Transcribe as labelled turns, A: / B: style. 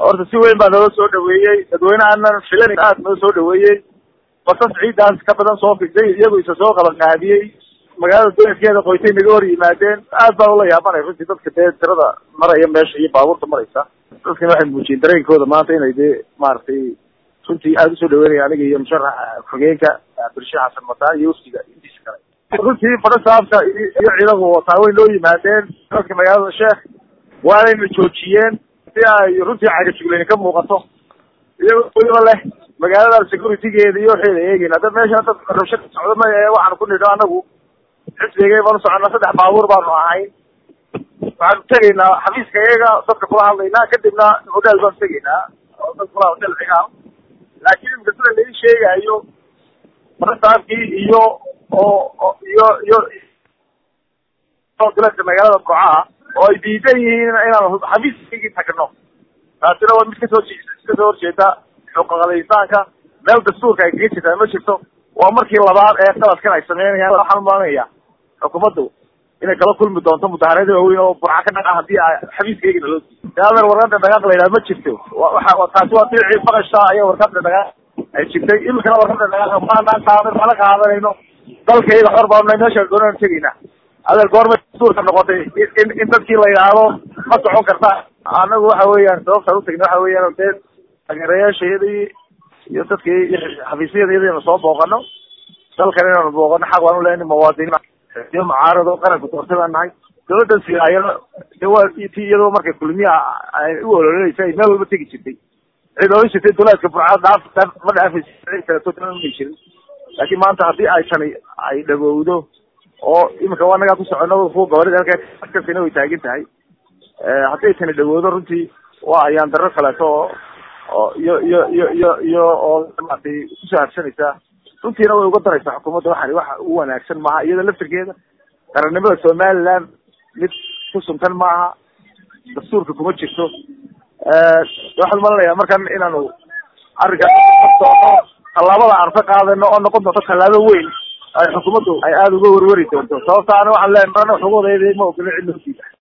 A: horta si weyn baa naloo soo dhaweeyey dadweynehanan filan aad noo soo dhaweeyey basas ciidaas ka badan soo figday iyagu isa soo qaban qaadiyey magaalada duleedkeeda qoytay naga hor yimaadeen aad baan ula yaabanay runtii dadka dee tirada maraya meesha iyo baabuurta maraysa dadkana waxay muujiyeen dareenkooda maanta inay dee maaragtay runtii aada usoo dhaweynaya aniga iyo musharaxa xogeenka bulshe xasan mataan iyo wafdiga intiisa kale runtii fadha saabka iyo ciidanku wataa way noo yimaadeen dadka magaalada sheekh waanayna joojiyeen si ay runtii cagajugleyn ka muuqato iyagoo weliba leh magaalada securitygeeda iyo waxayna eegeyn hadda meesha dad rabsha socdo ma ee waxaanu ku nidho anagu xisbigay baanu soconnaa saddex baabuur baanu ahayn waxaanu tegaynaa xafiiska iyaga dadka kula hadlaynaa kadibna hotel baanu tegaynaa dad kula hotel cigaal laakiin imika sida lai sheegayo farasaabkii iyo oo iyo iyo duleedka magaalada burcaha oo ay diidan yihiin inaan xafiiskaygii tagno taasina waa mid kasoo kasoo horjeeda xuquuqal insaanka meel dastuurka ay kaga jirtaa ma jirto waa markii labaad ee qaladkan ay sameynayaan waxaan umalanaya xukuumaddu inay kala kulmi doonto mudaharada waaweyn oo burca ka dhaca hadii xafiiskaygina loo diiday adeer warqada dhaqaaq la yidhaha ma jirto waa taasi waa diicii faqasha ayaa warqada dhaqaaq ay jirtay imikana warqada dhaqaaq maanaan qaadan mana qaadanayno dalkayga xor baanay meeshaan doonaan tegayna adeer goormay dastuurka noqotay in in dadkii la yidhaahdo ma socon karta anagu waxa weeyaan sababtaan utagna waxa weeyaan dee taageerayaashayadii iyo dadkii xafiisyadayadina soo booqano dalkan inaanu booqano xaq waan uleena muwaadiniin iyo mucaarado qaranka doortay baan nahay dawladda siyaayana de waa ti iyadoo markay kulmiya ay u ololeynaysa ay meel walba tegi jirtay cid oran jirtay duleedka burcada dhaaf ma dhaafaysa cid kaleeto dana may jirin laakiin maanta haddii ay tani ay dhagowdo oo imika waa nagaa ku socono kuwa gobolada halkaskasina way taagan tahay hadday tani dhagowdo runtii waa ayaan darro kaleeto oo oo iyo iyo iyo iyo iyo oo maratay kusoo habsanaysa runtiina way uga daraysaa xukuumadda waxani waxa u wanaagsan maaha iyada laftirkeeda qarannimada somaliland mid ku suntan maaha dastuurka kuma jirto waxaan umalanayaa markan inaanu arrinkaas tallaabada aan ka qaadano oo noqon doonto tallaabo weyn ay xukuumaddu ay aada uga werweri doonto sababta ana waxaan leenahay xuquuqdeeda ma ogolin cid loo diida